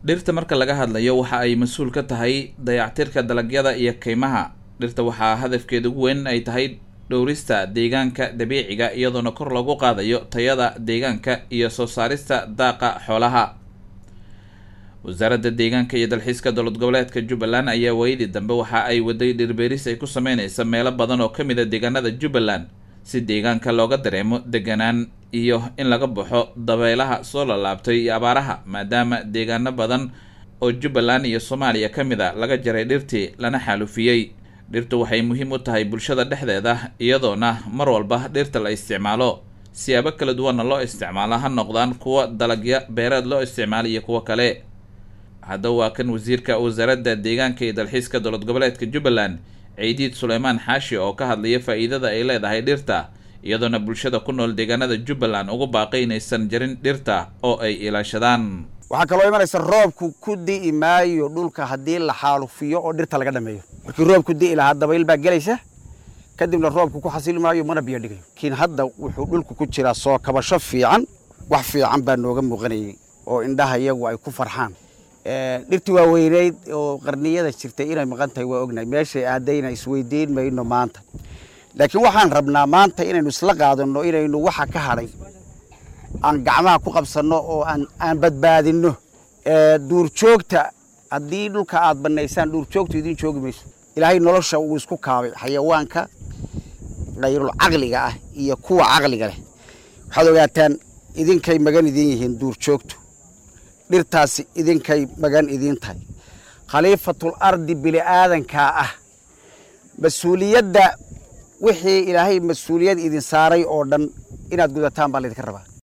dhirta marka laga hadlayo waxa ay mas-uul ka tahay dayactirka dalagyada iyo kaymaha dhirta waxaa hadafkeeda ugu weyn ay tahay dhowrista deegaanka dabiiciga iyadoona kor lagu qaadayo tayada deegaanka iyo soo saarista daaqa xoolaha wasaaradda deegaanka iyo dalxiiska dowlad goboleedka jubbaland ayaa waayadii dambe waxa ay waday dhirbeeris ay ku sameyneysa meelo badan oo ka mid a deegaanada jubbaland si deegaanka looga dareemo deganaan iyo in laga baxo dabeelaha soo lalaabtay iyo abaaraha maadaama deegaano badan oo jubbaland iyo soomaaliya ka mid a laga jaray dhirtii lana xaalufiyey dhirtu waxay muhiim u tahay bulshada dhexdeeda iyadoona mar walba dhirta la isticmaalo siyaabo kala duwanna loo isticmaalo ha noqdaan kuwa dalagya beereed loo isticmaalo iyo kuwo kale haddaba waa kan wasiirka wasaaradda deegaanka iyo dalxiiska dowlad goboleedka jubbaland ciidiid suleymaan xaashi oo ka hadlaya faa-iidada ay leedahay dhirta iyadoona bulshada ku nool deegaanada jubbaland ugu baaqay inaysan jarin dhirta oo ay ilaashadaan waxaa kaloo imanaysa roobku ku di'i maayo dhulka haddii la xaalufiyo oo dhirta laga dhameeyo markii roobku di'i lahaa dabayl baa gelaysa kadibna roobku ku xasili maayo mana biyo dhigayo laakiin hadda wuxuu dhulku ku jiraa soo kabasho fiican wax fiican baa nooga muuqanayay oo indhaha iyagu ay ku farxaan dhirtii waa weyneyd oo qarniyada jirtay inay maqan tahay waa ognahay meeshay aadayna isweydiin mayno maanta laakiin waxaan rabnaa maanta inaynu isla qaadano inaynu waxa ka hadhay aan gacmaha ku qabsanno oo aan badbaadinno duurjoogta haddii dhulka aad bannaysaan duurjoogtu idiin joogi mayso ilaahay nolosha uu isku kaabay xayawaanka kayrul caqliga ah iyo kuwa caqliga leh waxaad ogaataan idinkay magan idiin yihiin duurjoogtu dhirtaasi idinkay magan idiin tahay khaliifatul ardi bini aadankaa ah mas-uuliyadda wixii ilaahay mas-uuliyad idin saaray oo dhan inaad gudataan baa laydinka rabaa